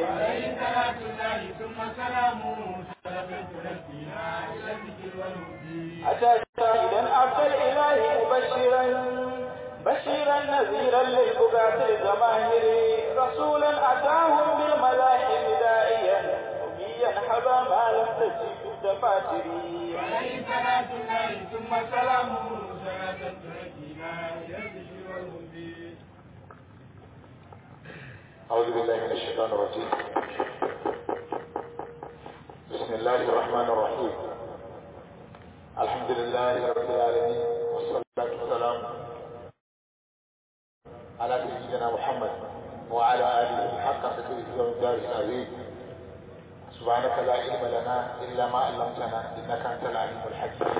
عليه صلاة الله ثم سلامه سلفت نفسنا إلى الذكر والهدي أتى شاهدا عبد الإله مبشرا بشيرا نذيرا للبقاة الجماهير رسولا أتاهم بالملاحم داعيا أميا حبا ما لم تجد الدفاتر عليه صلاة الله ثم سلامه سلفت نفسنا إلى الذكر والهدي أعوذ بالله من الشيطان الرجيم بسم الله الرحمن الرحيم الحمد لله رب العالمين والصلاة والسلام على سيدنا محمد وعلى آله حق قدره ومقداره العظيم سبحانك لا علم لنا إلا ما علمتنا إنك أنت العليم الحكيم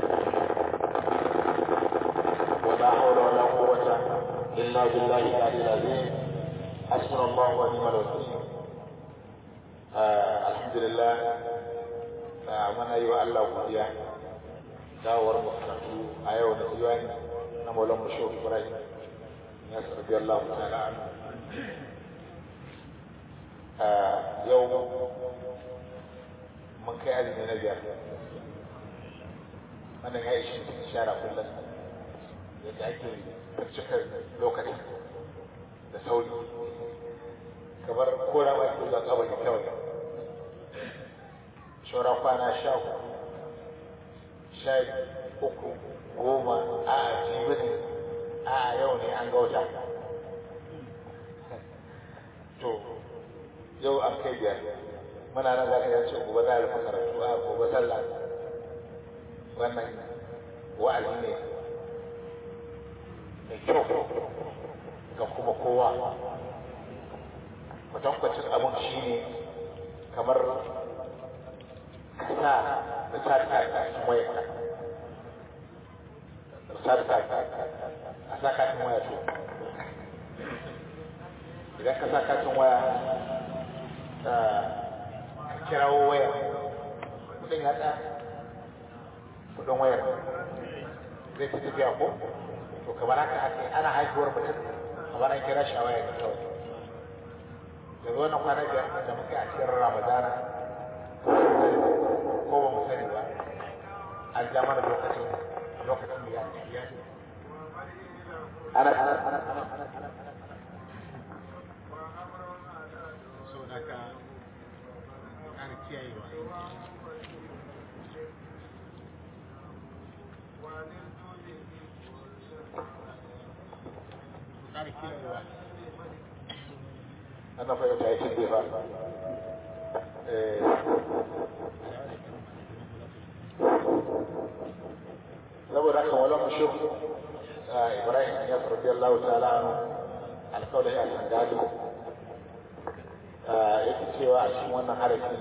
ولا حول ولا قوة إلا بالله العلي العظيم حسبنا الله ونعم الوكيل آه الحمد لله muna yi wa Allah godiya dawowar mu karatu a yau da diwani na maulan mu shehu ibrahim ya sarbi Allah ta'ala anhu yau mun kai azumi na biyar wannan ya ishi cikin shara kullum yadda ake cika lokacin da sauri kamar kora ba ke zuwa kabari kawai shora kwana sha uku sha uku goma a jibi ne a yau ne an gauta to yau an kai biyar muna nan za ka yace gobe za a rufe karatu a gobe sallah wannan wa'azi ne mai kyau ga kuma kowa kwatankwacin abin shi ne kamar kasa da sarka a cikin waya sarka a sa katin waya to idan ka sa katin waya ka kirawo waya kudin ya tsaya kudin wayar zai fi tafiya ko to kamar haka haka ana haihuwar mutum kamar an kira shi a waya ne kawai yanzu wannan kwana biyar da muke a cikin ramadana ko ba mu sani ba an ja mana lokacin lokacin ya ya ana ana ana ana ana ana so daga ana kiyayewa ƙara kiyayewa ana fahimta ya cin ba saboda haka wala mushu ibrahim ya sarfi Allah ta'ala anu alƙawari a kan gado yake cewa a cikin wannan harafi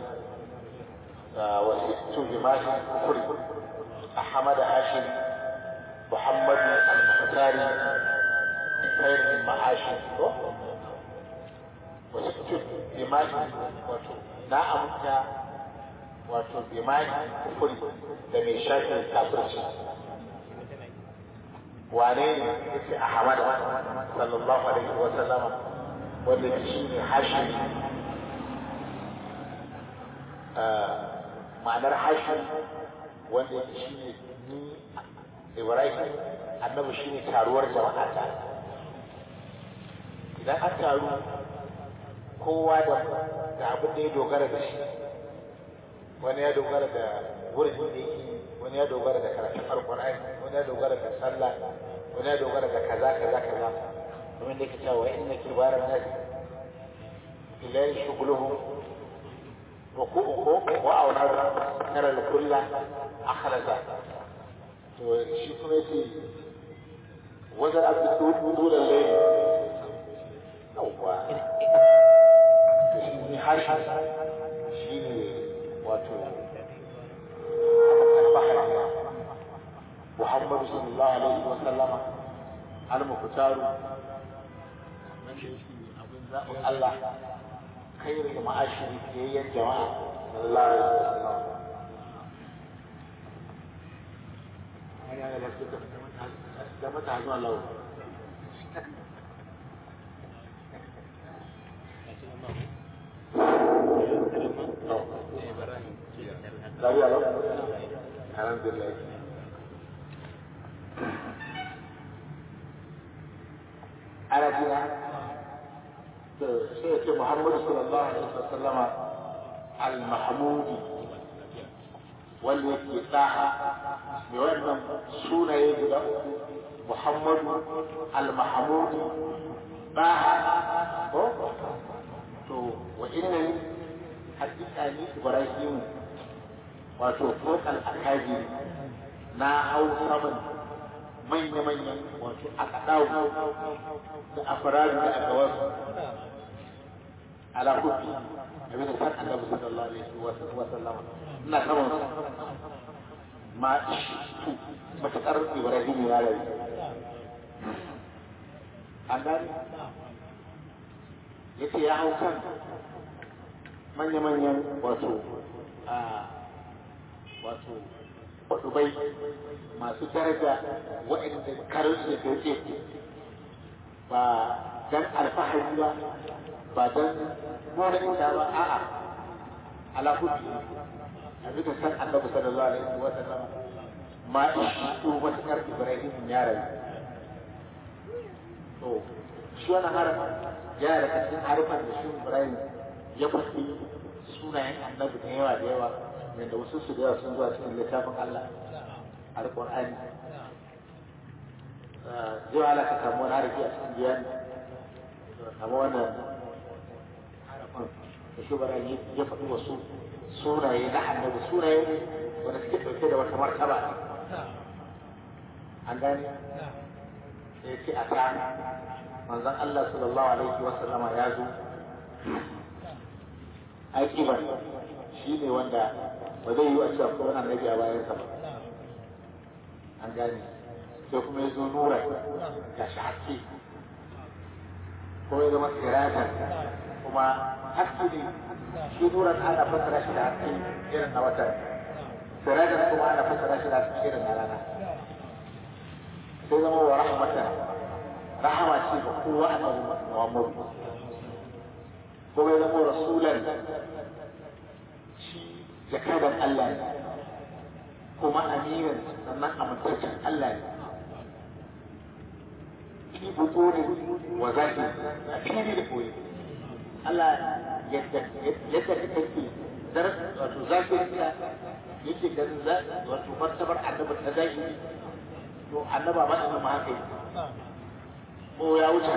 wasu jimahi kuri ahmad hashim muhammad al-muhtari khairu min ma'ashi to wasu jimahi wato na amsa wato jimahi kuri da mai shafin kafirci wane ne yake ahmad sallallahu alaihi wa sallama wanda shi ne hashim ma'anar hashim wanda yake shi ne ni ibrahim annabi shi ne taruwar jama'a ta idan an taru kowa da da abin da ya dogara da shi wani ya dogara da wurin da yake wani ya dogara da karatun alkur'ani wani ya dogara da sallah wani ya dogara da kaza kaza kaza domin da yake cewa inna kibaran nasi bilahi shuguluhum ruku'uhu wa awladu kara kulla akhlaza to shi kuma yace wajen abdu dulan layli yawwa to shi ne harshe shi ne wato البحر محمد صلى الله عليه وسلم المختار الله خير المعاشر هي الجماعة صلى الله عليه وسلم da mata zuwa lau lafiya lau alhamdulillah ana jina to sai ce muhammadu sallallahu alaihi wasallama al-mahmudi wanda yake daha mai wannan sunaye guda uku muhammadu al-mahmudi daha ko to wa inna hakika ni ibrahim wato kokal akaji na hau saman manya-manyan wato aka dawo da afirari da aka wasu ala kufi abin da san annabi sallallahu alaihi wa sallam ina saman sa ma ishtu matakar ibrahim ya rayu an gani yace ya hau kan manya-manyan wato a wato dubai masu daraja waɗanda karinsu da yake ba don alfahari ba ba don nuna ita ba a'a ala hubbi a bisa san annabi sallallahu alaihi wa sallam ma ishtu matakar ibrahim ya rayu to shi wannan harafin yana da cikin harafin da shi ibrahim ya faɗi sunayen annabi da yawa da yawa yadda wasu su da yawa sun zuwa cikin littafin Allah a Qur'ani zai ala ka samu wani harafi a cikin biyani samu wannan harafin da shi bara ya faɗi wasu sunaye na annabi sunaye wanda suke ɗauke da wata martaba an gane ya ce a ta manzon Allah sallallahu alaihi wa sallama ya zo aikibar shi ne wanda ba zai yi a cewa ko wani annabi a bayansa ba an gane sai kuma ya zo nura ga shi haske ko ya zama sirajan kuma haske ne shi nuran ana fassara shi da haske irin na wata sirajan kuma ana fassara shi da haske irin na rana sai zama wa rahmatan rahama ce ga kowa annabi Muhammadu kuma ya zama rasulan shi jakadan Allah ne kuma amiran sannan amintaccen Allah ne fi buturin wa zafi a fili da koyi Allah yadda yadda kake dar wato zafi ka yake ganin za wato martabar annabi ta zahiri to annaba ba shi ma haka ko ya wuce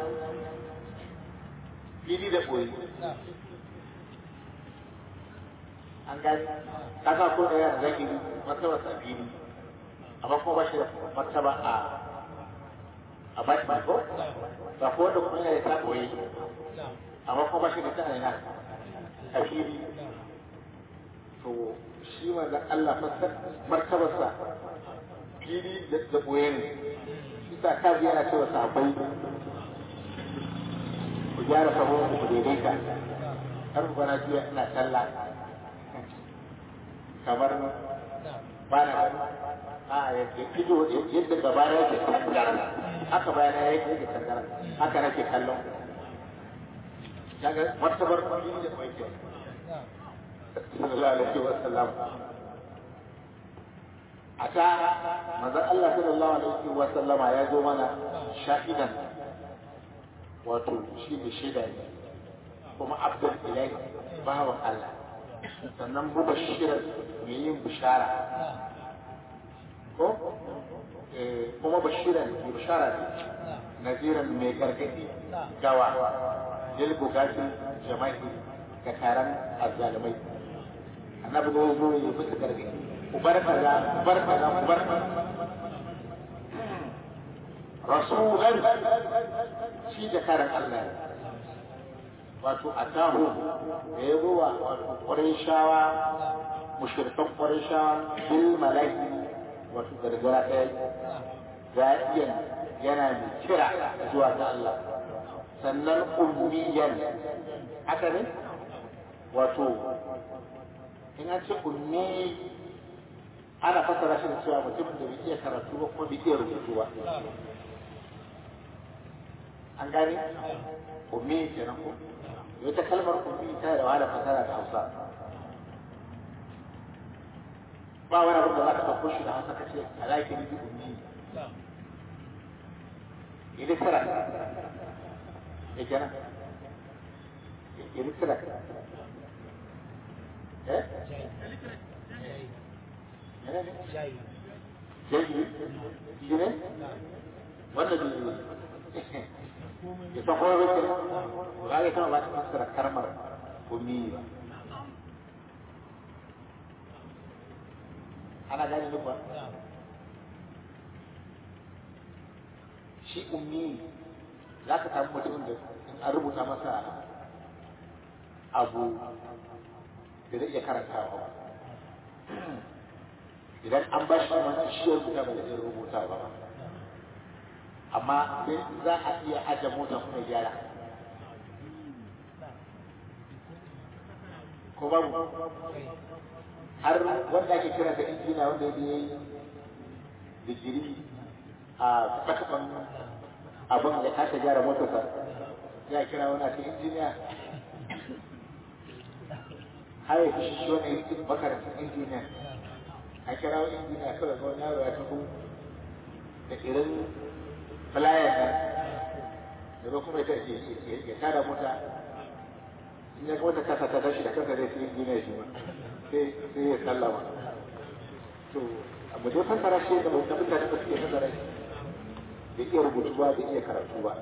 fili da koyi an gani kasa ko da yana zaki martaba sa fili amma kuma ba shi da martaba a a baki ko ba ko da kuma yana ta koyi amma kuma ba shi da ta ina a fili to shi manzon Allah martabarsa fili da koyi ne shi sa kaji yana cewa sahabbai ku gyara sahun ku daidaita har ku bana juya ina sallah kamar ba na a yadda ido yadda gaba na yake tangara haka bayana yake yake tangara haka nake kallon kaga martabar fili da kwai sallallahu alaihi wa sallam ata manzon Allah sallallahu alaihi wa sallama ya zo mana shahidan wato shi ne shaida ne kuma abdul ilahi bawan Allah sannan mubashiran mai yin bishara ko kuma bashiran mai bishara ne naziran mai gargadi gawa lil bugati jama'i ga taron azzalumai annabi ne zo ya musu gargadi ku bar kaza ku bar kaza ku bar rasulan shi da karan Allah wato a taho da ya zo wa wato ƙwarishawa mushirkan ƙwarishawa bil malaki wato gargara ɗaya za'iyan yana mai kira zuwa ga Allah sannan ummiyan haka ne wato in an ce ummi ana fasara shi da cewa mutumin da bai iya karatu ba kuma bai iya rubutu ba an gane ummi kenan ko ita kalmar ummi ta da wahala fasara da Hausa ba wani abin da za ka ɗauko shi da hausa ka ce a lafi ni bi ummi ilitira ya kenan ilitira eh jayi shi ne wanda da ya san kowa bai kira ba ga kama ba ta fassara karmar ummi ba ana gane duk ba shi ummi za ka samu mutumin da in an rubuta masa abu da zai iya karantawa ba idan an ba shi mana shi ya rubuta ba zai iya rubuta ba amma sai za a iya ajiye mota kuma gyara ko babu har wanda ake kira da injina wanda ya yi digiri a tsakaban abin da kasa gyara motarsa ya kira wani ake injiniya har ya fi shi wani yankin makarantar injiniya a kira wani injiniya kawai ga wani yaro ya taho da irin flyers nan da zo kuma ya tada mota in ya ga wata kasa ta tashi da kansa zai fi injiniya shi ma sai ya sallama to abu dai fassara shi da mutum mutane ba su iya fassara shi da iya rubutu ba da iya karatu ba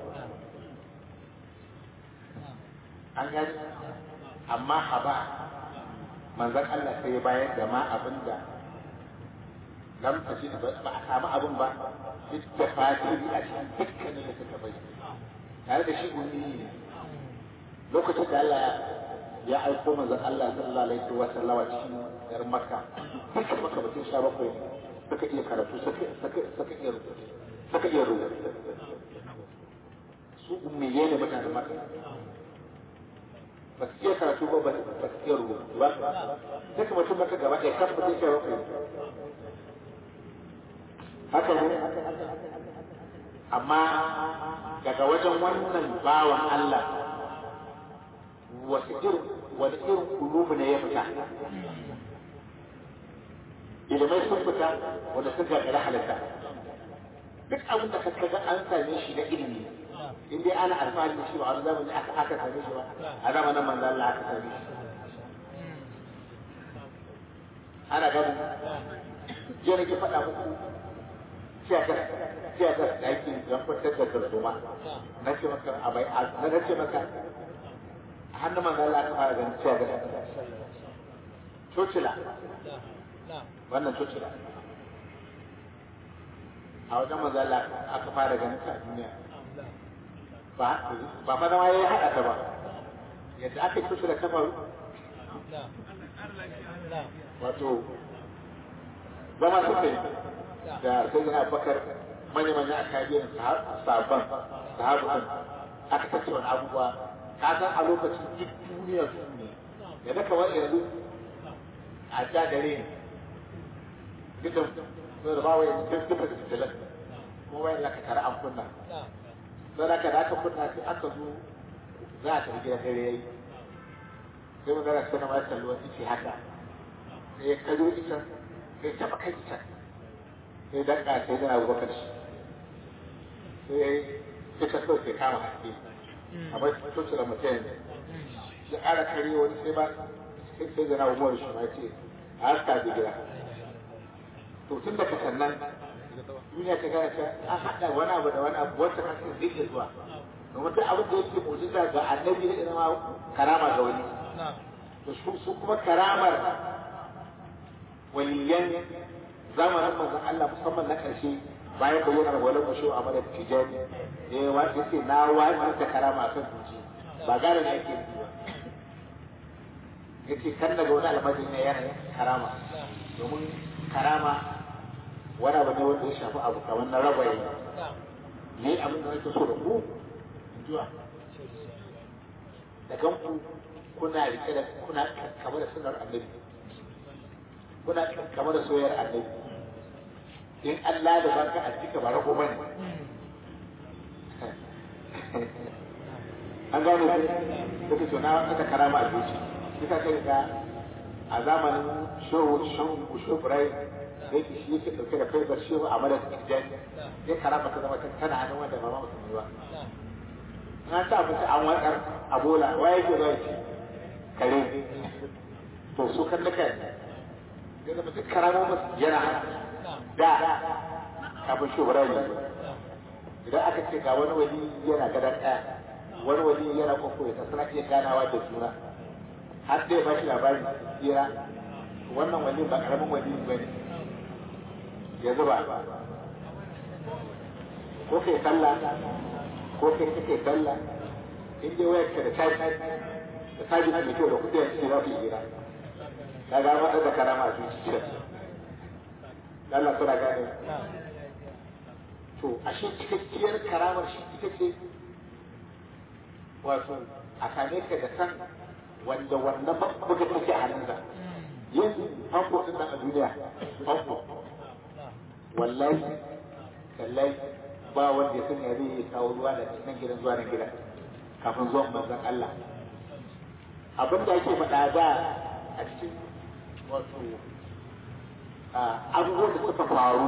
an gani amma haba manzan Allah sai ya bayar da ma abin da lam tashi ba a samu abin ba duk da fatiri a cikin dukkanin da suka bai tare da shi ummi ne lokacin da Allah ya aiko manzon Allah sallallahu alaihi wa sallama cikin garin Makka duka Makka mutum sha bakwai ne suka iya karatu suka iya rubutu suka iya rubutu su ummiye ne mutanen Makka ba su iya karatu ba ba su iya rubutu ba duka mutum Makka gaba ɗaya kan mutum sha bakwai haka ne amma daga wajen wannan bawan Allah wasu irin wani irin kulubu ne ya fita ilimai sun fita wanda sun gagara halitta duk abin da ka ga an same shi na ilimi in dai ana alfahari da shi ba wani zamani aka aka same shi ba a zamanin manzo Allah aka same shi ana gani je nake faɗa muku tiyatar tiyatar da ake don kwantar da tarzoma na ce maka abai na ce maka hannun manzo Allah aka fara ganin cewa ga cocila wannan cocila a wajen manzo Allah aka fara ganin ta duniya ba ba fa zama yayi hada ta ba yadda aka yi cocila ta faru wato zama suka yi da sai yana bakar manya-manya a kayan sabon sahabukan aka tattauna abubuwa ka san a lokacin duk duniya su ne da na kamar yanzu a ja dare ne duk da da ba wai duk duka da fitilan kuma wayan da ka tare an kunna sai da ka da aka kunna sai aka zo za a tafi gidan dare yayi sai mun gara sai na ma kallo wani ce haka sai ya kazo ita sai taba kai ita sai dan ka sai da Abubakar shi sai yayi sai ta so sai kama haske amma coci da mutum ya ƙara kare wani sai ba sai sai zana umar shi ma ce a haska da gida to tun daga sannan duniya ta gane cewa an haɗa wani abu da wani abu wacce haske zai iya zuwa domin duk abin da yake mujiza ga annabi da ma karama ga wani to su kuma karamar waliyan zamanin manzon Allah musamman na ƙarshe bayan bayyanar wani masho a madar tijani da ya wace ce na wace ta karama a kan duci ba gane ne ake yi ba ya ce kan daga wani almajin ne yana karama domin karama wani abu ne wanda ya shafi abu kamar na raba yi ne abin da nake so da ku zuwa da ganku kuna rike da kuna kama da sunar annabi kuna kama da soyayyar annabi in Allah da baka a cika ba rago bane an gano ku kuka to na aka karama a zuci kika kai ga a zamanin shehu shehu shehu Ibrahim da yake shi yake dauke da faifar shehu a madadin tijjani ya karama ta zama tana hannun wanda ba ma musulmi ba na ta abinci an watsar a bola wa yake zai ci kare to su kan duka ya zama duk karamo musu yana da kafin shehu Ibrahim idan aka ce ga wani wali yana gadon ɗaya wani wali yana kwakwo ya suna iya ganawa da juna har dai ba shi labari tsira wannan wali ba karamin wali ba ne ya zuba ko kai sallah ko kai kake sallah in dai wayar ka da caji da caji mai kyau da kudi yanzu za ku yi hira ka ga mata da karama a zuciya Allah suna gane to ashe cikakkiyar karamar shi ita ce wato a same ka da san wanda wannan buga take a hannunsa yin famfo din nan a duniya famfo wallahi wallahi ba wanda ya san ya zai kawo ruwa da nan gidan zuwa nan gidan kafin zuwan manzon Allah abin da ake faɗa da a cikin wato abubuwan da suka faru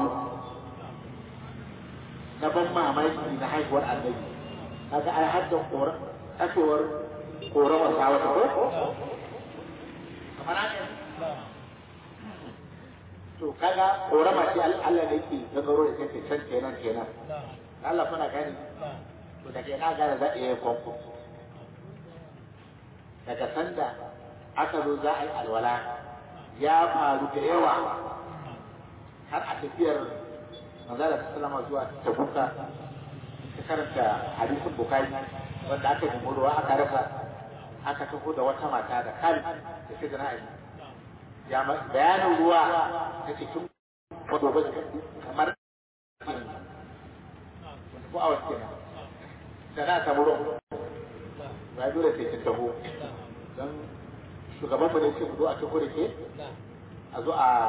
na ban mamaki na haihuwar annabi kaga ai haddan kora kafewar korawar sa wata ko kamar haka to kaga korama ce Allah ne yake gagaro da take can kenan kenan Allah kuna gani to daga ina gane za a yi kwamfo daga sanda aka zo za a yi alwala ya faru da yawa har a tafiyar manzala sallama zuwa tabuka ta karanta hadisin bukari wanda aka yi ruwa aka rasa aka taho da wata mata da kali da shi da na'ayi ya bayanin ruwa ta cikin wato ba kamar ko awas kenan da na samu ruwan ya dole sai kin taho don shugaban mu ne ce mu zo a taho da ke a zo a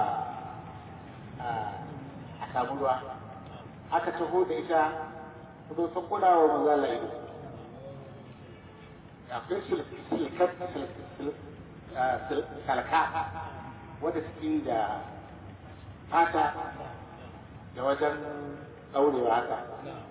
a samu ruwa aka taho da ita kuma sun kula wa maza Allah ido akwai silkar salka wadda suke da fata da wajen ɗaurewa haka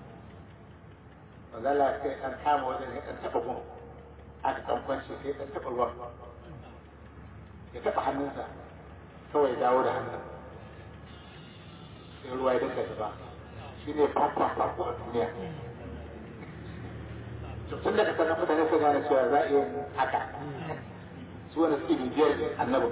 maza Allah sai ɗan kama wajen ya ɗan taɓa gun aka ɗan kwanci sai ɗan taɓa ruwan ya taɓa hannunsa kawai dawo da hannun sai ruwa ya dinga zuba shi ne famfan farko a duniya tun da kasar mutane su gane cewa za a iya haka su wani suke bibiyar annabi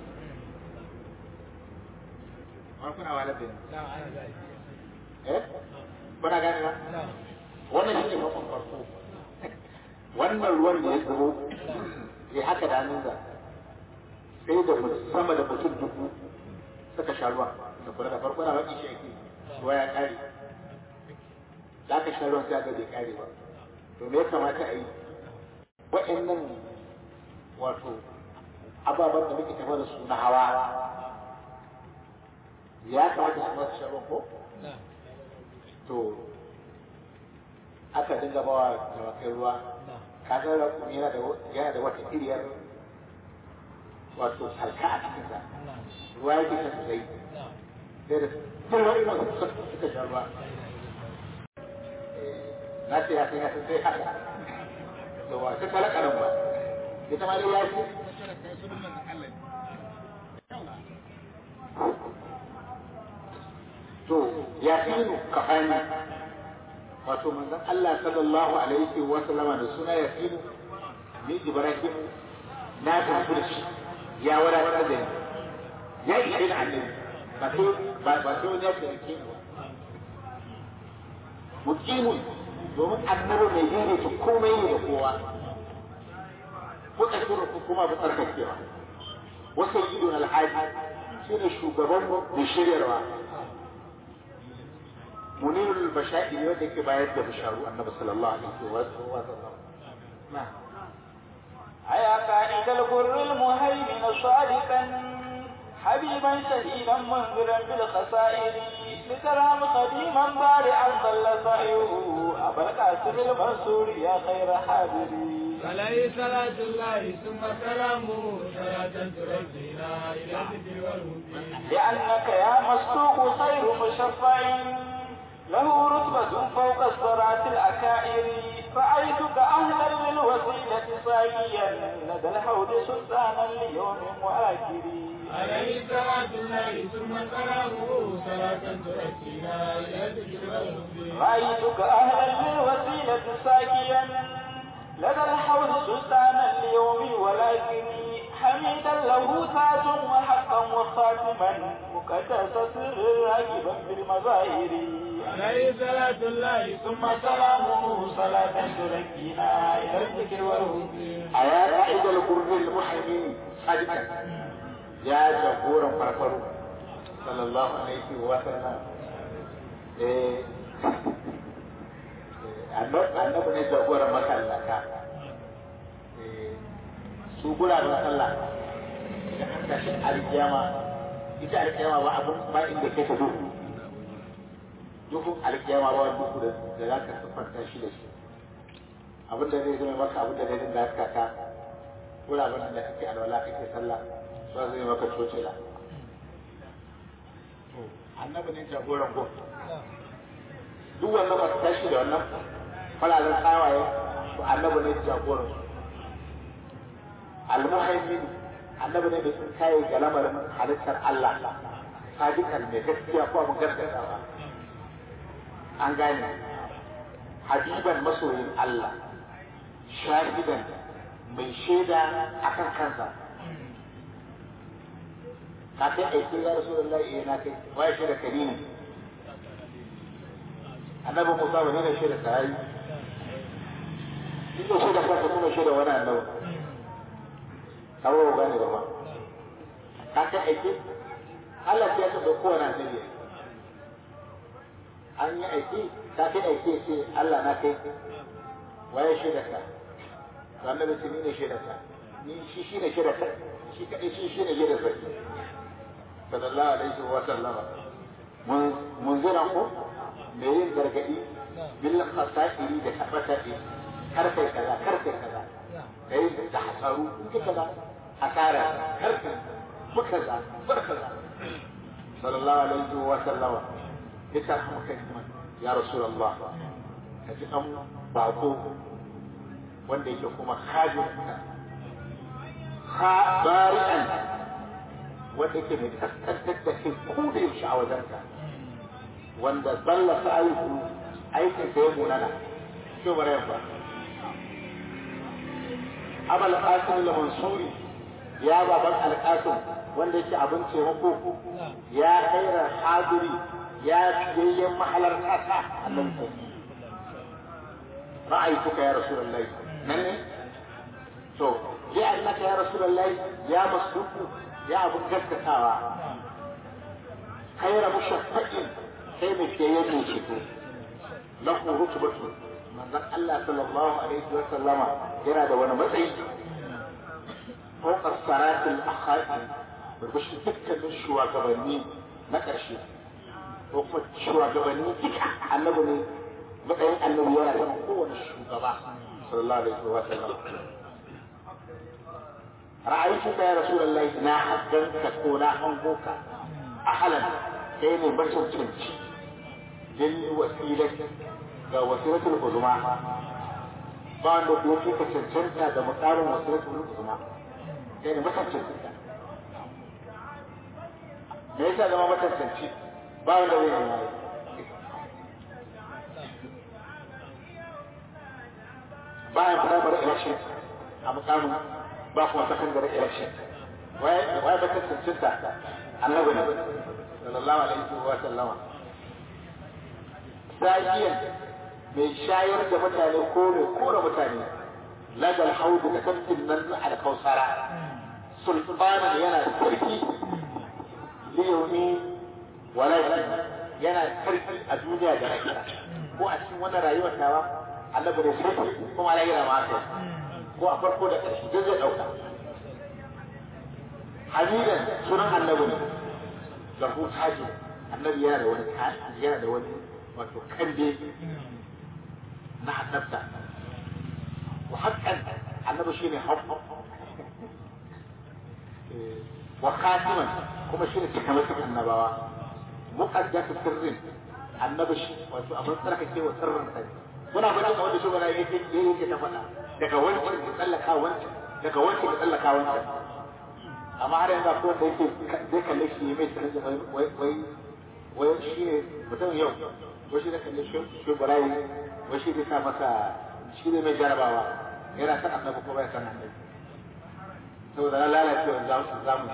wani kuna wa labin eh kuna gane ba wannan shi ne famfan farko wannan ruwan da ya zubo ya haka da hannunsa sai da sama da mutum dubu suka sha ruwa da kula da farko na baki shi ake ruwa ya kare da aka sha ruwan sai aka bai kare ba to me ya kamata a yi waɗannan wato ababen da muke tafa da su na hawa ya kamata su masu sha ruwan ko to aka dinga bawa dawakai ruwa kaga yana da yana da wata iriyar wato salka a cikinsa ruwa yake ta sosai sai da kowa ina suka sha ruwa na ce ya san ya san sai haka to wa ta kala karan ba ita ma dai ya ce to ya fi kafani wato manzon Allah sallallahu alaihi wa sallama da suna ya fi ni Ibrahim na tafi da shi ya wadatar da ni ya ishe ni annabi ba sai ba ba sai wani ya taimake ni ba muqimun domin annabi mai daidaita komai ne da kowa ko tsakiyar ko kuma ba tsarkakewa wasu idon alhaji shi ne shugaban mai shiryarwa munirul basha'i ne wanda yake bayar da bisharu annabi sallallahu alaihi wa sallam na'am أيا قائد الغر المهيمن صادقا حبيبا شهيدا منذرا بالخسائر لترام قديما بارعا ظل سعيه أبا القاسم المنصور يا خير حاضري عليه صلاة الله ثم سلامه صلاة ترجينا إلى الذكر والهدى لأنك يا مصدوق خير مشفع له رتبة فوق الصراط الأكائر رأيتك أهلا للوسيلة ساقيا لدى الحوض سلطانا ليوم وآخر عليه صلاة الله ثم سلامه صلاة ترجينا إلى الذكر والهدى رأيتك أهلا للوسيلة ساقيا لدى الحوض سلطانا ليوم والآخر حميدا له تاج وحقا وخاتما مقدسة راكبا بالمظاهر عليه صلاة الله ثم سلامه صلاة تركينا إلى الذكر والهدى أيا قائد القرب المحيي صادقا يا جبورا فرفرو صلى الله عليه وسلم إيه annabi ne jagoran masallaka su guraren sallah da an tashi alkiyama ita alkiyama ba abun ba inda kai ta duhu duhun alkiyama ba wani duhu da za ka siffanta shi da shi abin da zai zama maka abin da zai dinga haska ka guraren da kake alwala kake sallah ba zai maka cocela annabi ne jagoran gun duk wannan ba su tashi da wannan fararen tsawaye to annabi ne jagoran su almuhaimin annabi ne da sun kaye ga lamarin halittar Allah sadikan mai gaskiya ko mun gaskata ba an gane habiban masoyin Allah shahidan mai shaida akan kansa ka kai aiki ya rasulullahi eh na kai wai shaida karimin annabi Musa ba ne da shaida sahabi shi ne shaida kansa kuma shaida wani annabi kawo ba gane ba ma ka kai aiki Allah ya san da kowane annabi an yi aiki ka kai aiki ce Allah na kai waye shaida ka to annabi ce ni ne shaida ka ni shi shi ne shaida ka shi kadai shi shi ne shaida sarki sallallahu alaihi wa sallama mun mun zira ko me yin gargadi bil khasairi da tabbatati kar kai kaza kar kai kaza kai da hasaru in kaza hasara kar kai mu kaza bar kaza sallallahu alaihi wa sallama yace hamaka ya rasulullah ka ji an bako wanda yake kuma khajin ha bari'an wanda yake mai kaskantar da kai ko da yaushe a wajenka wanda zalla ta aiki aikin da ya munana shi bare ba abal qasim al mansuri ya baban al qasim wanda yake abin taimako ya khairar hadiri ya fiyayyen mahalar kasa annabi ra'aytuka ya rasulullahi nan ne to ya annaka ya rasulullahi ya masduku ya abin gaskatawa khaira mushaffaqin sai mai fiyayyen mai ceto lahu rutubatu manzon Allah sallallahu alaihi wa sallama yana da wani matsayi fawqa saratil akhati burbushin dukkanin shugabanni na ƙarshe ko kuma shugabanni duka annabi ne matsayin annabi yana da kowane shugaba sallallahu alaihi wa sallam ra'aytuka ya rasulullahi na haddanka ko na hangoka a halan kai ne macancanci lil wasilati ga wasilatul uzma ba wanda ko ke ka cancanta da mukamin wasilatul uzma kai ne macancanci me yasa zama macancanci ba wanda zai nema bayan primary election a mukamin ba kuma secondary election waye waye ba cancanta annabi ne sallallahu alaihi wa sallama sa'iyan mai shayar da mutane ko mai kora mutane ladal haudu da tafkin nan na alkausara sultanan yana sarki liyaumi walakin yana sarki a duniya da lahira ko a cikin wannan rayuwar tawa annabi da sarki kuma lahira ma haka ko a farko da ƙarshe duk zai ɗauka hamidan sunan annabi ne lahu taji annabi yana da wani yana da wani wato kande na annabta wa haƙƙan annabi shine haqqu wa khatiman kuma shine cikamakin annabawa muqaddatu sirrin annabi shi wato abin tsarkake wa sirrin kai muna faɗin a wanda shugaba yake yake ta faɗa daga wancan ya tsallaka wancan daga wancan ya tsallaka wancan amma har yanzu akwai wanda yake zai kalle shi mai sanar da wai wai wai shi ne mutum yau wai shi zai kalle shi barayi wai shi zai sa masa shi ne mai jarabawa yana san annabi ko bai san annabi saboda na lalacewa zamu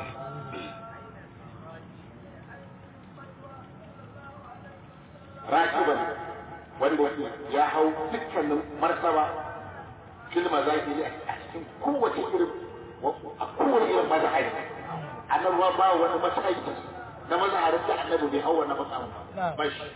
rakiban wanda yake ya hau dukkanin martaba kilma zahiri a cikin kowace irin a kowane irin mazahari annabi ba wani mataki na mazaharin da annabi bai hau wannan matsayin ba shi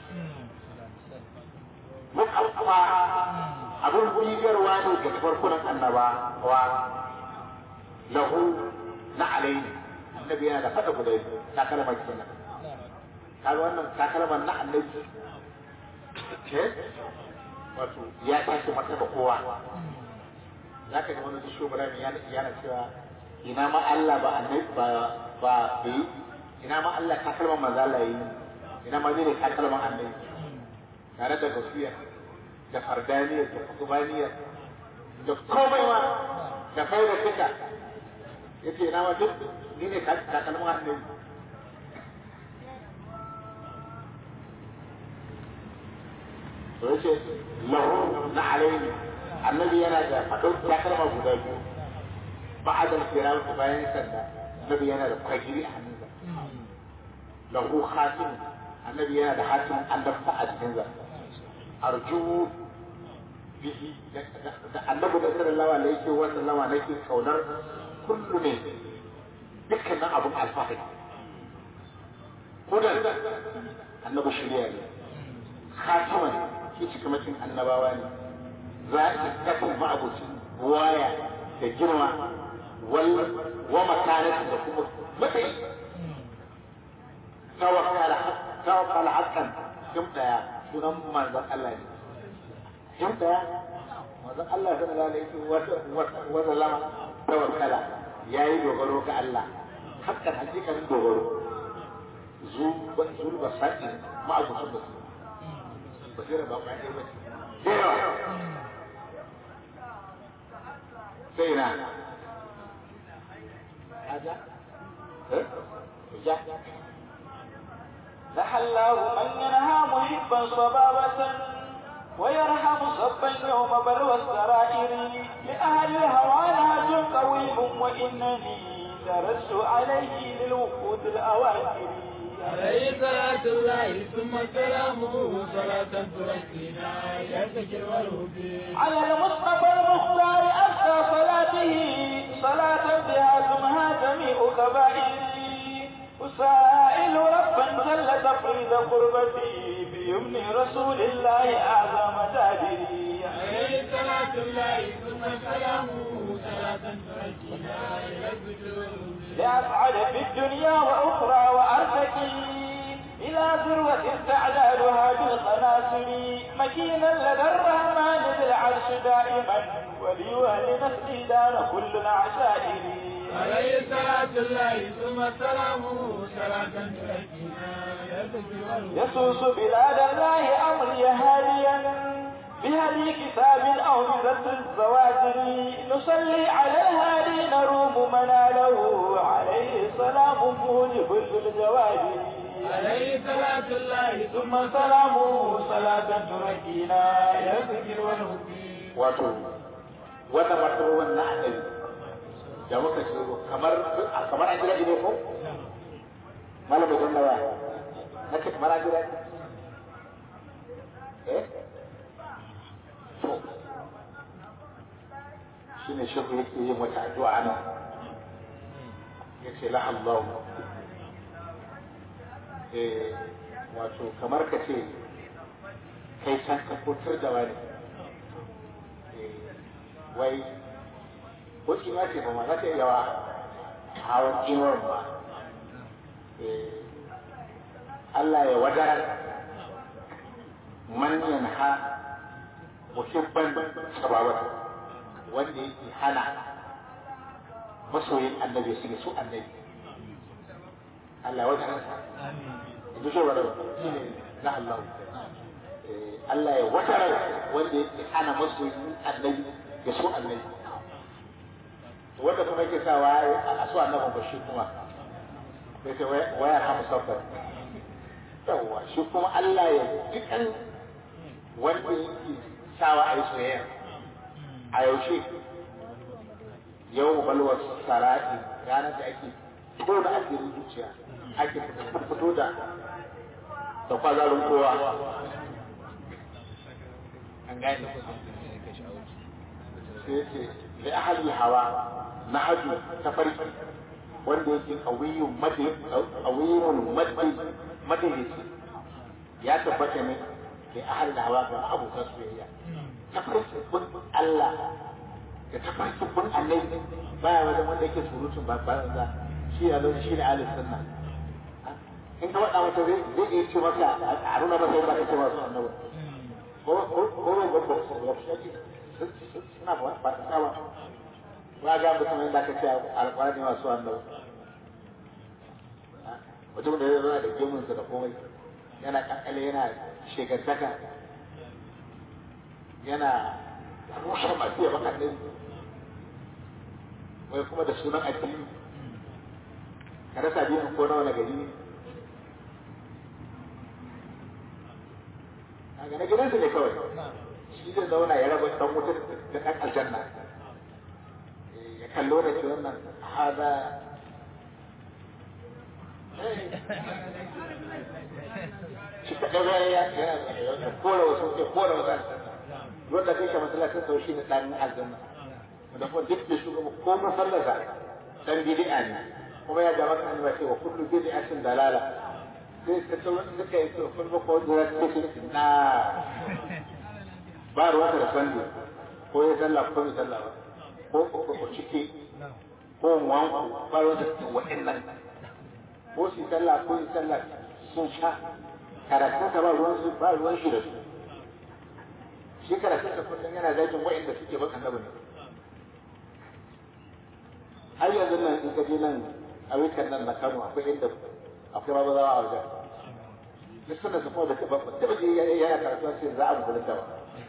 mukaffa abin bibiyarwa ne ga farkunan annaba wa lahu na alayhi annabi yana da fada guda takalma kenan kaga wannan takalman na annabi ce wato ya tashi martaba kowa za ka ga wani shi Ibrahim ya yana cewa ina ma Allah ba annabi ba ba bai ina ma Allah takalman manzo Allah yi ina ma zai takalman annabi tare da gaskiya da fardaniya da kutubaniya da komai ma da faida duka yace ina ma duk ni ne takalman annabi to yace lahu na alayhi annabi yana da fadon takalma guda biyu ba'da al-kiram bayan sanda annabi yana da kwagiri a hannunsa lahu khatim annabi yana da hatim annabta a jikinsa arju bihi da annabi da sallallahu alaihi wa sallama nake kaunar kullu ne dukkanin abun alfahari hudan annabi shirya ne khatiman shi cikamakin annabawa ne za a kafin ma'abucin waya da girma wa makanati da kuma matsayi tawakkal hakan jim daya sunan manzon Allah ne jim daya manzon Allah sallallahu alaihi wa sallama tawakkala yayi dogaro ga Allah hakan hakikanin dogaro zu zu ba sai ma abu sun da su basira ba ba ne ba da yawa sai na aja eh ja لحلاه من ينهى محبا صبابة ويرحم صبا يوم بلوى السرائر لأهل الهوى نهج قويم وإنني درست عليه للوقود الأواخر عليه صلاة الله ثم سلامه صلاة تركينا يذكر والهدي على المصطفى المختار أبقى صلاته صلاة بها تمهى جميع كبائري أسائل ربا جل تفريد قربتي بيمن رسول الله أعظم تاجري عليه صلاة الله ثم سلامه صلاة تركينا يذكر والهدي لأسعد في الدنيا وأخرى وأرتقي إلى ذروة استعدادها بالقناصر مكينا لدى الرحمن ذي العرش دائما ولي ولنفسي دار كل العشائر عليه صلاة الله ثم سلامه صلاة تركينا يذكر والهدي يسوس بلاد الله أمري هاديا بهدي كتاب أو بذات الزواجر نصلي على الهادي نروم مناله عليه سلام موجب للجواجر عليه صلاة الله ثم ثم سلامه صلاة تركينا يذكر والهدي wato wannan martabobin na annabi da muka ce kamar kamar an jira ne ko malamin don nawa na ce kamar an jira eh to shi ne shi yake yin wata addu'a nan ya ce la Allah eh wato kamar ka ce kai can ka kotar da wani wai ko kima ce ba ma za ta yi yawa hawan kimar ba Allah ya wadar manyan ha muhibban sababata wanda yake hana masoyin annabi su su annabi Allah wajen ransa in ji shawara shi ne na Allah Allah ya wata rai wanda yake hana masoyin annabi ya so annabi wanda kuma yake sawa a so annabin ba shi kuma sai ce waya ha musaffar yawwa shi kuma Allah ya dukan wanda yake sawa a yi soyayya a yaushe yau balwar sara'i ranar da ake fito da asirin zuciya ake fito da da kwazarin kowa an gane sai ce da ahali hawa na hajju ta farki wanda yake kawiyun madalici ya tabbata ne da ahal da hawa ga abokan soyayya ta farki bin Allah da ta farki bin annabi baya wajen wanda yake surutun ba ba za shi a lokacin shi ne ahlus sunna in ka faɗa mata zai zai iya ce maka a nuna masa yadda kake masu annabi ko ko ko ko ko ko suna ba ba ta ba ba ga mutum yadda aka ce alƙwarani masu annabi mutum da ya zama da gemunsa da komai yana kakale yana shekantaka yana rushe masu yaba kan wai kuma da sunan addini ka rasa biyan ko na wani gari ne a gane gidansu ne kawai shi zai zauna ya raba dan wutar da ɗan aljanna ya kallo da ce wannan haza shi ka ɗaga ya ya kora wasu ya kora wasu aljanna wanda kai ka masallacin sau shi ne ɗan aljanna da kuma duk da shugaba ko masallasa dan bid'a ne kuma ya gaba kan ba cewa kullu bid'atin dalala sai ka ce wanda suka yi to kun ba ko da take na ba ruwa da sanda ko ya sallah ko ya sallah ba ko ko ko ciki ko wanku ba ruwa da wa'annan ko shi sallah ko ya sallah sun sha karatun ka ba ruwan su ba ruwan shi da su shi karatun ka kullum yana zagin wa'anda suke baka annabi ne har yanzu nan in ka je nan a wikan nan na Kano akwai inda akwai mabazawa a wajen duk suna su kuma da ba taɓa je yana karatu sai za a mutu da ba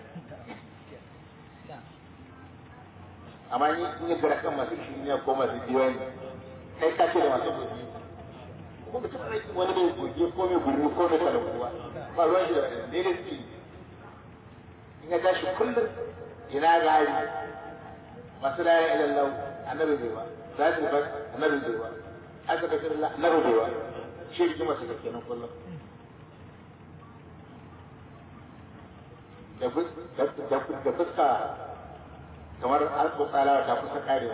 amma ni in yi gara kan masu shiriya ko masu diwani kai ka ce da masu gobe ko mutum rai wani mai goge ko mai gurbi ko mai talakuwa ba ruwan shi da wani ne da suke in ya tashi kullum ina gari masu la ilaha illallah annabi bai ba za su ba annabi bai ba aka da kirla annabi bai ba shi ji masa da kenan kullum da da fuska kamar alko tsalawa ta kusa karewa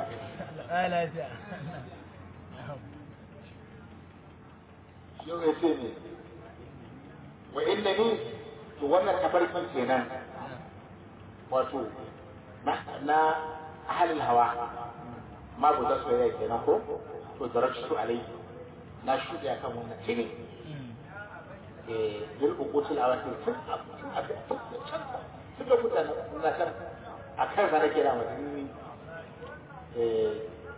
yau ya ce ne wa inda ni to wannan tafarkin kenan wato na ahalin hawa ma bu da soyayya kenan ko to daraktu alai na shuɗe akan wannan tini eh dil uqutul awatil tun tun da mutane na kan a kan sa nake da mutum eh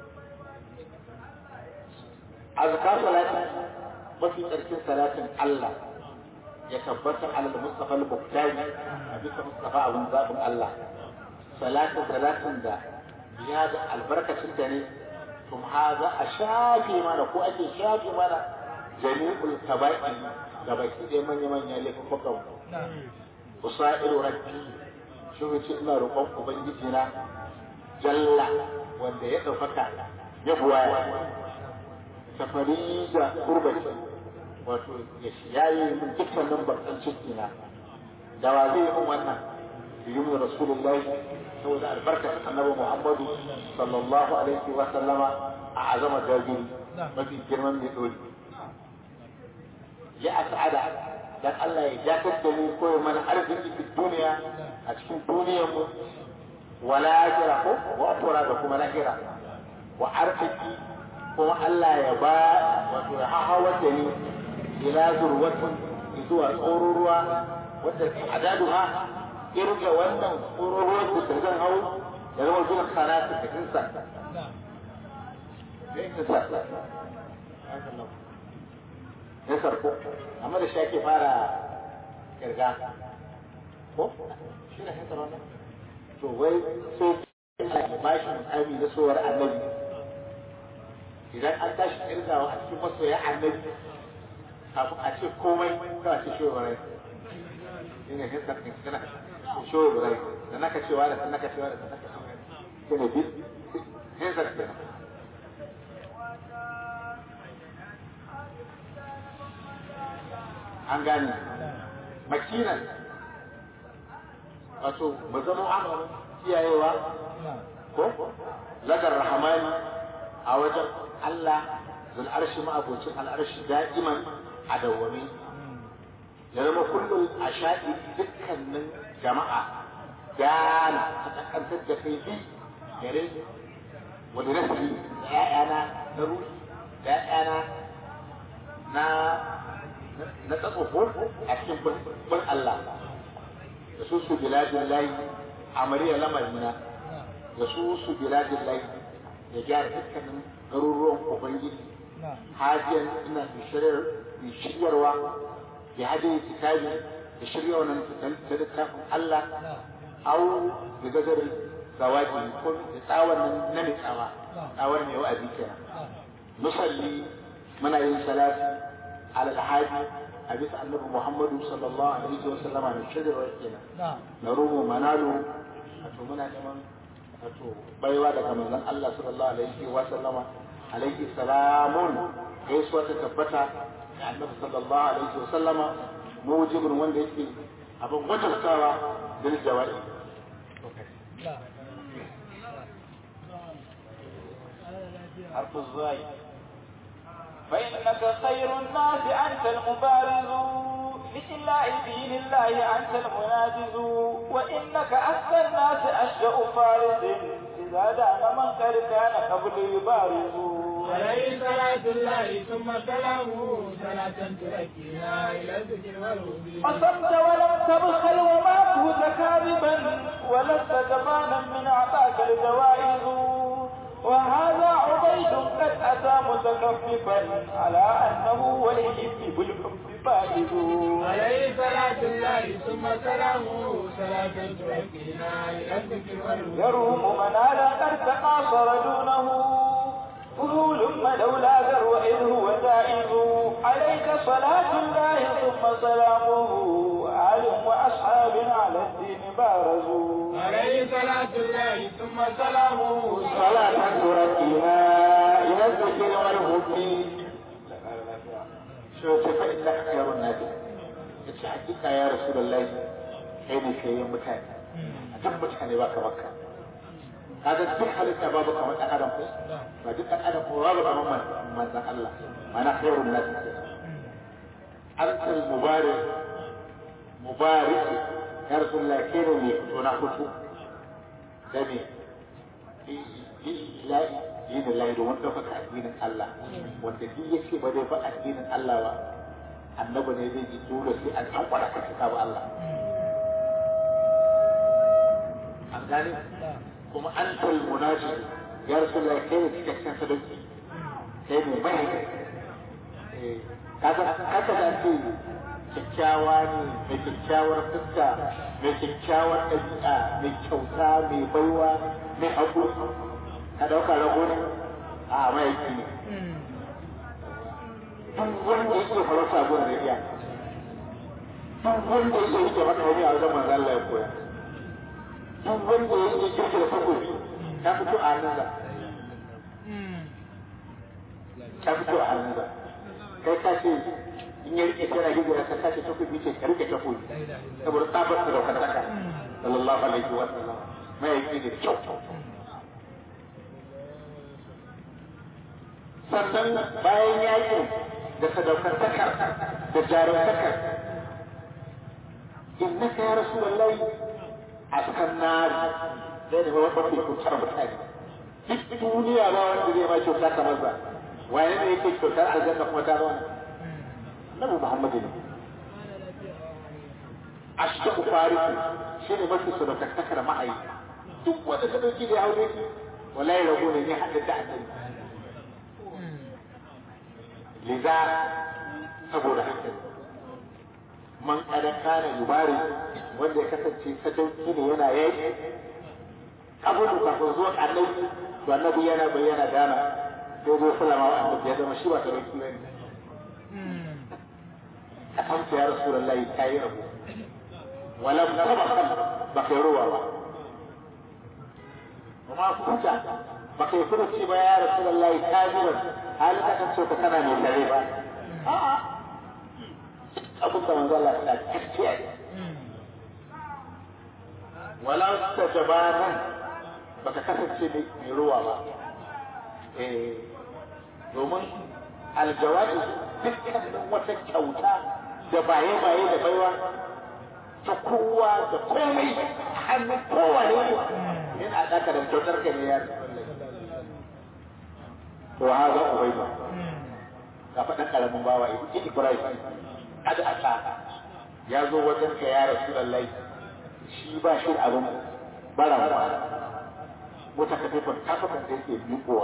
azkar salati mafi tsarkin salatin Allah ya tabbata alal mustafa al-buktani a bisa mustafa abun zabin Allah salatin salatin da ya da albarkacin ta ne kuma haza a shafe mana ko ake shafe mana jami'ul tabai da baki ɗaya manya-manya laifukan mu usailu rabbi shi wuce ina roƙon ubangiji na jalla wanda ya ɗaukaka ya buwaya safari da kurbaci wato ya yayi min dukkanin bakan ciki na da wa zai yi min wannan yi min rasulullahi saboda albarkacin annabi muhammadu sallallahu alaihi wa sallama a azama jagiri mafi girman mai dori ya as'ada dan Allah ya jakar da mu ko mana arziki fi duniya a cikin duniyar mu wala ajira ko wa akura da kuma lahira wa arziki kuma Allah ya ba wato ya hahawar da ni ila zurwatin zuwa tsororuwa wadda adaduha irga wannan tsororuwar da zan hau ya zama zuwa sanatu da kinsa da kinsa ya sarko amma da shi ake fara kirga ko shi ne hankali wannan to wai sai Allah ya bashi mukami na sowar annabi idan an tashi kirgawa a cikin masoya annabi kafin a ce komai kawai ce shi wa shi ne hinsa kan kana shoyi burai da naka cewa da naka cewa da naka cewa shi ne bi hinsa kenan an gane makinan wato ba zama kiyayewa ko lagar rahamani a wajen Allah zul arshi ma'abocin al'arshi da'iman a dawwami ya zama kullum a shaɗi dukkanin jama'a gana a ƙasƙantar da kai bi gare wani nasi da ‘ya'yana na ruhi da ‘ya'yana na na tsatsofo a cikin bin Allah da su su biladin layi a mariya lamarina da su su biladin layi ya gyara dukkanin garuruwan ubangiji hajiyan ina shiryarwa ya hajji kitabi da shirya wannan da littafin Allah au da gazar zawaji ko da tsawon nan na mai tsawa tsawar mai wa'azi kenan musalli muna yin salati على الحاج حديث النبي محمد صلى الله عليه وسلم عن الشجر والكنا نروم منالو أتو منا نمان أتو بيوا دك من الله صلى الله عليه وسلم عليه السلام gaisuwa ta tabbata da annabi sallallahu alaihi wa sallama mujibin wanda yake abin wajabtawa bil jawa'i حرف الزاي فإنك خير الناس أنت المبارز لله دين الله أنت المناجز وإنك أحسن الناس أشجأ فارس إذا دان من قد كان قبل يبارز عليه صلاة الله ثم سلامه صلاة تؤكينا إلى الذكر والهدي أصبت ولم تبخل وما كنت كاذبا ولست جبانا من أعطاك الجوائز وهذا عبيد قد أتى متكففا على أنه ولي بالحب فائز عليه صلاة الله ثم سلامه صلاة تؤكينا إلى الذكر والهدي يروم منالا قد تقاصر دونه فضول لولا ذر إذ هو زائد عليك صلاة الله ثم سلامه آل وأصحاب على الدين بارزوا عليه صلاة الله ثم سلامه صلاة تركنا إلى الذكر والهدي شو فإنك خير الناس yace hakika ya rasulullahi kai ne kai mutane a duk mutane ba ka baka kaga duk halitta babu kamar dan adam ko ba duk dan adam ko babu kamar manzon Allah mana khairun nas antal mubarak mubarak ya rasulullahi kai ne mai fito na fito da me yin Allah da wanda fa addinin Allah wanda duk yake ba zai fa addinin Allah ba annabi ne zai ji dole sai an an kwara ka cika ba Allah an gane kuma an tal munajid ya rasulullah kai ne cikakken sadauki kai ne mai kaga kaga da ce kyakkyawa ne mai kyakkyawar fuska mai kyakkyawar ɗabi'a mai kyauta mai baiwa mai haƙuri ka ɗauka rago ne a mahaifi ne duk wanda yake farauta gurin da iya duk wanda yake rike maka wani a wajen manzo Allah ya koya duk wanda yake kirki da takobi ta fito a hannunsa ta fito a hannunsa kai ka ce in ya rike tana hijira ka sace takobi ce ka rike takobi saboda tsabar da daukar saka sallallahu alaihi wa sallam mahaifi ne kyau sannan bayan yakin da sadaukantakar da jarumtakar innaka ya rasu lallai a kan nari zai da wani mafi kyautar mutane duk duniya ba wanda zai ma kyauta kamar ba wani ne yake kyautar aljanna kuma ta zama nabi muhammadu ne ashta farisi shi ne mafi sadaukantakar ma'ayi duk wanda ka dauki da haure ki wallahi rago ne ne hadda da annabi liza saboda haka man kada kana yubari wanda ya kasance sadauki ne yana yaki kabulu kafin zuwa annabi to annabi yana bayyana dana sai zo sallama wa annabi ya zama shi ba sadauki ne kasamta ya rasulullahi kayi rabu ولم تبخل بخيروا وما كنت بقي كنت يا رسول الله كاذبا هل أكن سوف كان من كذبا أبو من الله تعالى ولا استجبانا baka kasance mai ruwa ba domin aljawabi dukkanin wata kyauta da baye-baye da baiwa ta kowa da komai hannu kowa ne in a ɗaka da kyautar ka ne ya to ha za ku bai ba ga faɗin ƙaramin bawa in ibrahim kada a sa ya zo wajen ka ya rasu lallai shi ba shi abin bara ba mota ka taifar kafakan da yake miƙowa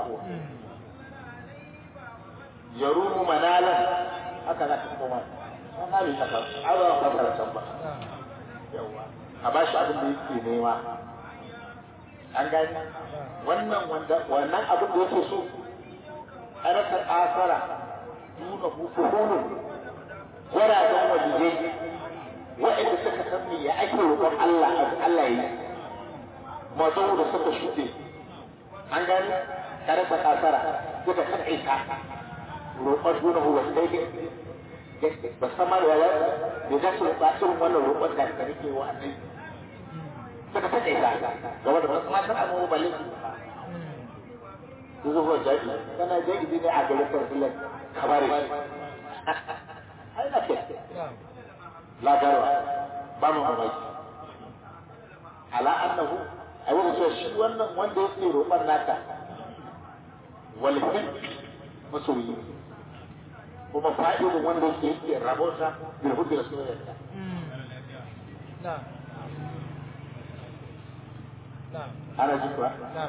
ya rumu manalan haka za ka koma an hali ta kan azawa fasara can ba yawa a ba shi abin da yake nema an gani wannan wanda wannan abin da yake so harkar asara nuna hukuhunin gwaragen waliyai waɗanda suka san me ya ake roƙon Allah a Allah yi mazo da suka shuɗe an gani harkar asara suka san aika roƙon nuna hukuhunin ba san ma da ya da za su ba irin wannan roƙon da ka nake wa annabi suka ta kai ka gaba da wasu matan amma ba lafi yanzu ko jaji kana jaji ne a garin sarfilan kabare ai na ke la garwa ba mu mamaki ala annahu ai wanda cewa shi wannan wanda yake roƙon naka wal masoyi kuma fa'idin wanda yake yake rabota bil hubbi rasulillah نعم نعم ana ji kuwa نعم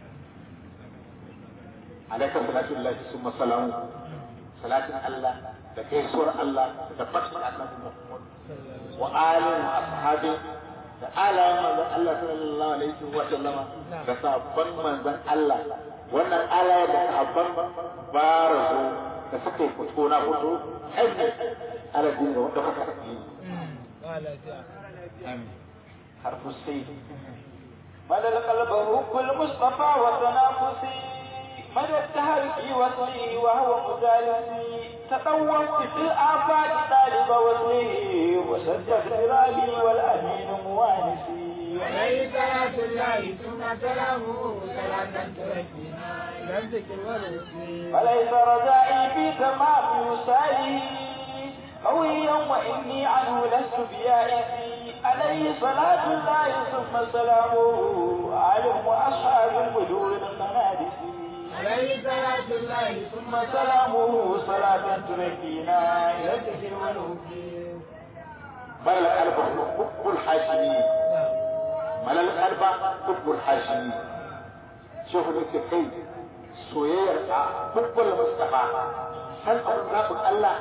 alaika salatu lillahi summa salamu salatin Allah da gaisuwar Allah da fatin annabi Muhammad wa alin wa ashabin da alayen manzon Allah sallallahu alaihi wa sallama da sabon manzon Allah wannan alaye da sahabban barazo da suka yi fito na fito aiki aladin da wanda kuka yi قال جاء harfu sai مدى القلب حب المصطفى وتنافسي مدى التهلك وصلي وهو مجالسي تطوفت في الآفاق طالب وصلي وسد اغترابي والأمين موانسي عليه صلاة الله ثم سلامه صلاة تركنا إلى الذكر والوصول فليس رجائي في تمام وصالي قويا وإني عنه لست بيائسي عليه صلاة الله ثم سلامه عالم وأصحاب البدور الخنادس عليه صلاة الله ثم ثم سلامه صلاة تركينا إلى الذكر والوصول ملل القلب حب الحاشمي ملل القلب حب الحاشمي شوف انت كي soyayyar a hubbul mustafa san abin zaɓin Allah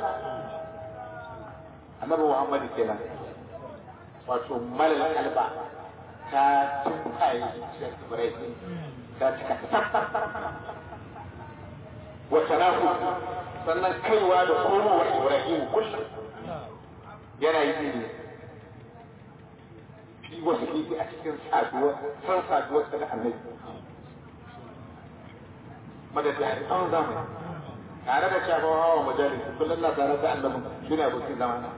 annabi Muhammad kenan wato malal kalba ta tumpaye zuciyar Ibrahim ta cika wata nafu sannan kaiwa da komowar Ibrahim kullum yana yi ne fi wasu kifi a cikin saduwa san saduwar da annabi madadi a tsawon zamani tare da shafa hawa majalis kullum na tare da annabin shi ne abokin zamana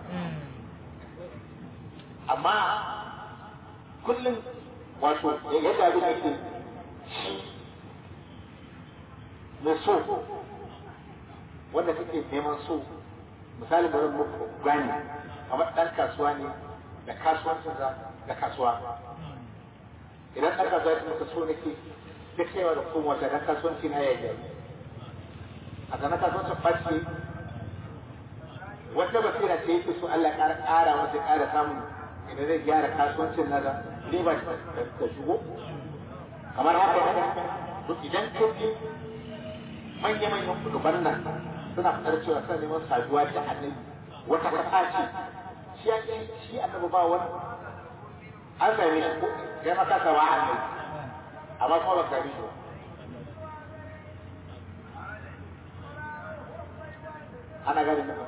amma kullum wato yadda abin yake shi mai so wanda kake neman so misali da zan muku gani kamar ɗan kasuwa ne da kasuwancinsa da kasuwa idan ɗan kasuwa ya maka so nake ta kaiwa da kuma wata na kasuwanci na yayi a ga na kasuwancin ɓace wata basira ce yake so Allah ƙara ƙara masa ƙara samun idan zai gyara kasuwancin nasa riba ta shigo kamar haka to idan ka ji manya-manyan kuduban nan suna fitar cewa suna neman saduwa da annabi wata kasa ce shi ya ce shi annabi ba wani an same shi ko kai maka ka ba annabi amma kuma ba ka same shi ba ana gani da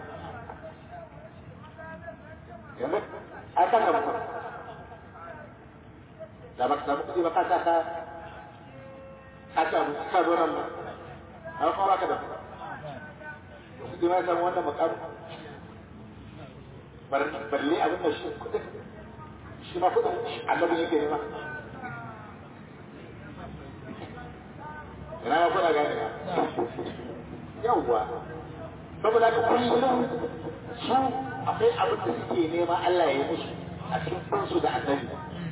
yanzu an kan gaba da ba ka samu kuɗi ba ka sa ka ka ci abu ka zo nan ba amma kuma ba ka da kuɗi ma samu wannan makamu balle abin da shi kuɗin shi ma kuɗin annabin yake nema ina ma kuna gane yawwa saboda ka kullum su akwai abin da suke nema Allah ya yi musu a cikin kansu da annabi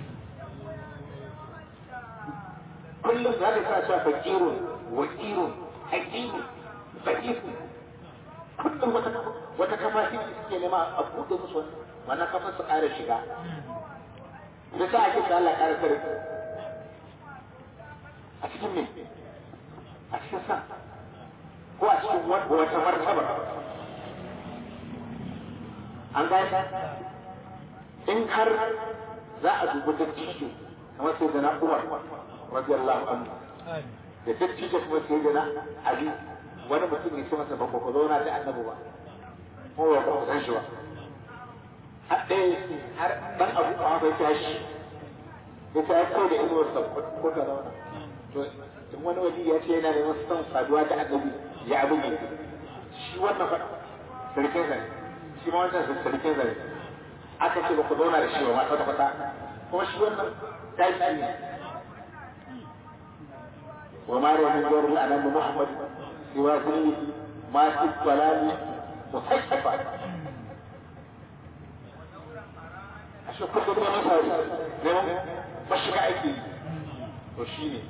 kullum za ka sa cewa fakirun wakirun hakimu fakifu kullum wata wata kafa ce suke nema a buɗe musu wannan kafa su ƙara shiga da sa ake da Allah ƙara kare a cikin me a cikin sa ko a cikin wata martaba an gane in har za a dubi dattijo kamar sai da na umar radiyallahu anhu da dattijo kuma sai da na ali wani mutum ya ce masa ba ku zauna da annabi ba ko ba ku san shi ba har ɗaya har dan abu ba bai tashi ya ta kai da inuwar sa ko ka zauna to in wani wali ya ce yana neman son saduwa da annabi ya abu ne shi wannan fa sarkin sa shi ma wannan sarkin sa ne aka ce ba ku zauna da shi ba ma kwata kwata kuma shi wannan tashi ne وما روى من دور الأنام محمد سوى ذل ما في الضلال مصحفا ashe kullum ne masa neman mashiga ake to shi ne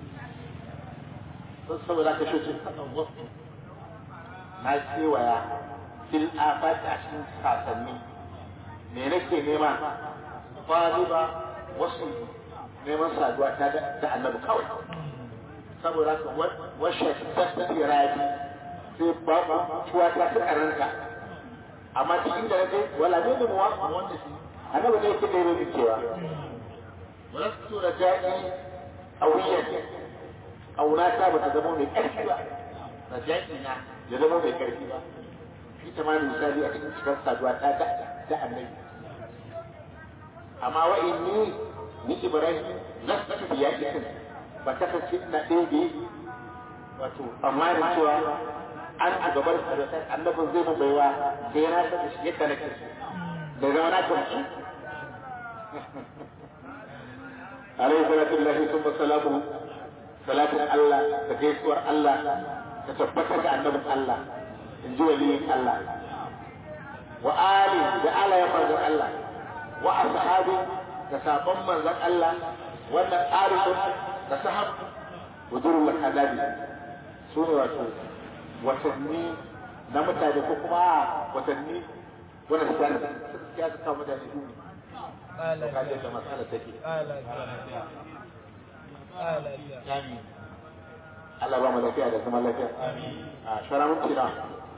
don saboda ka shi wasu na kewaya fil afati a cikin sasanni me nake nema ba wasu neman saduwa ta da annabi kawai saboda ka washe tattaki rabi sai babu tuwa ta fi karanta amma cikin da nake wala ne da muwa wanda shi annabi ne yake da rubi cewa wala su da ja'i awiyan auna ta bata zama mai karfi ba da ja'i na ya zama mai karfi ba shi ta ma misali a cikin cikar saduwa ta da da annabi amma wa inni ni ibrahim lastu biya ikin ba ta kace ina ɗaya wato amma da cewa an a gabar annabin zai mu baiwa sai na san shi yadda nake da zama na gamsu alaihi salatu lillahi thumma salamu salatin Allah da gaisuwar Allah ta tabbatar da annabin Allah in ji waliyin Allah wa ali da ala ya manzon Allah wa ashabi da sabon manzon Allah wannan arifun da sahab wujurul hadabi su ne wato watanni na mutane ko kuma watanni wanda su gane ya su kawo mutane duni da kaje da matsala take Allah ba mu lafiya da zaman lafiya a shara minti na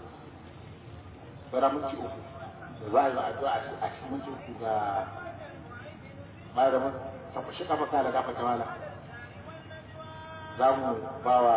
shara minti uku da za a yi addu'a a cikin minti uku ga malamin tabbashi kafa kala gafa ta mala za mu ba wa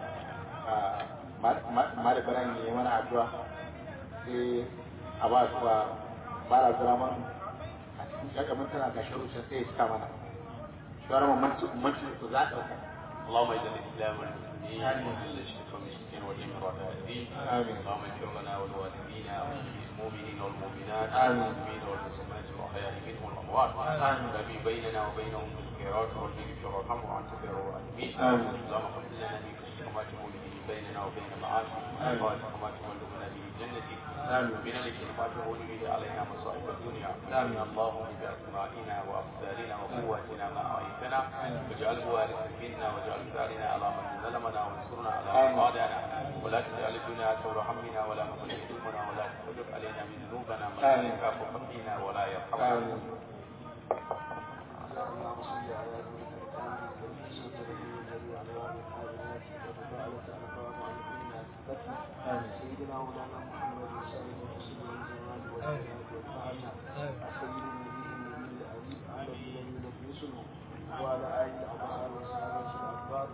malabaran ne mana addu'a sai a ba su ba ba da zama a cikin shakamin tana ga sharu sai ya cika mana shawara mu manci ku za a ɗauka اللهم اجعل الاسلام والمسلمين وذل الشرك والمشركين واليمن والمعتدين آمين. اللهم اغفر لنا ولوالدينا وللمؤمنين والمؤمنات آمين. والمسلمين والمسلمات الاحياء منهم والاموات آمين. الذي بيننا وبينهم بالخيرات والدين في وارحمه وانت خير الراحمين آمين. اللهم قل لنا من خشيتك ما تقول به بيننا وبين معاصيك آمين. وطاعتك ما تبلغنا به جنتك آمين. من الذي ما تهون به علينا مصائب الدنيا آمين. اللهم باسمائنا وابصارنا وقواتنا ما اعيتنا واجعله وارثا منا واجعل ثارنا على من ظلمنا وانصرنا على من آمين. عادانا ولا تجعل الدنيا اكبر همنا ولا مبلغ علمنا ولا تحجب علينا من ذنوبنا من لا آمين. يخافك فينا ولا يرحمنا آمين اللهم صل على سيدنا محمد سيدنا مولانا محمد وسائر المرسلين والجمال والسلام والسلام سيد النبي النبي الأمين على الذي نفسه وعلى آله الأطهار وصحابته الأكبار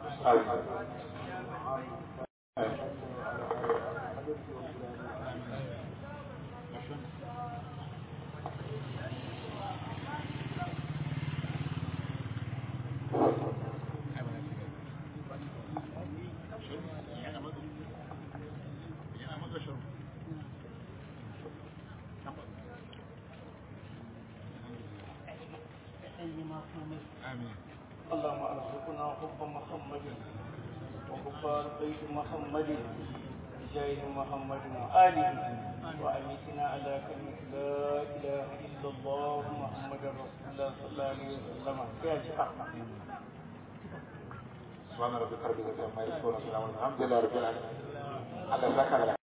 اللهم ارزقنا حب محمد وحب بيت محمد بجاه محمد وآله وأميتنا على كلمة لا إله إلا الله محمد رسول الله صلى الله عليه وسلم يا شيخ سبحان ربك رب العزة عما يصفون وسلام الحمد لله رب العالمين على ذكر